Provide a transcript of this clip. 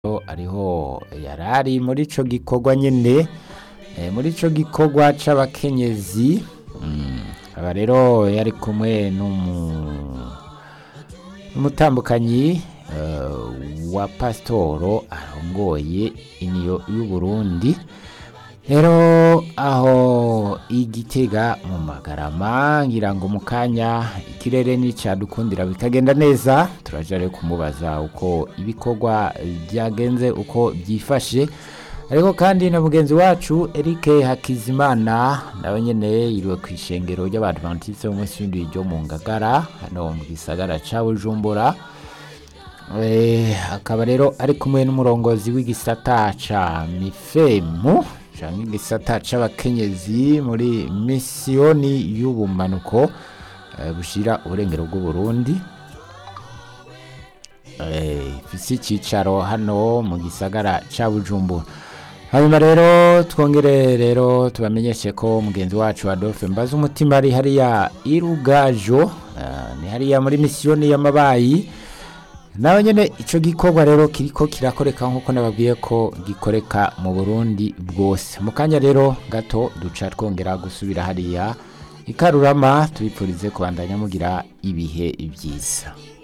ariho yarari muri ico gikorwa nyene eh, muri ico gikorwa c'abakenyezi mm, aba rero yari kumwe n'umu- n'umutambukanyi eh, wa pasitoro arongoye iniyo y'uburundi rero aho igitega mu magarama ngira ngo mu kanya ikirere nicadukundira bikagenda neza turaja rero kumubaza uko ibikorwa byagenze uko byifashe ariko kandi na mugenzi wacu Eric Hakizimana nawe nyene yiriwe ku ishengero ry'abadventiste b'umunsi w'indwi ryo mu Ngagara hano mu gisagara ca Bujumbura Eh, akaba rero ari kumwe n'umurongozi w'igisata ca mifemu canke igisata c'abakenyezi muri misiyoni y'ubumanuko eh, bushira uburengero bw'uburundi Eh, ifise icicaro hano mu gisagara ca bujumbura hanyuma rero twongere rero tubamenyeshe ko mugenzi wacu adolphe mbaza umutima ari hariya irugajo eh, ni hariya muri misiyoni y'amabayi nawe nyene ico gikorwa rero kiriko kirakoreka nkuko nababwiye ko gikoreka mu Burundi bwose mu kanya rero gato duca twongera gusubira hariya ikarurama tubipfurize kubandanya mugira ibihe byiza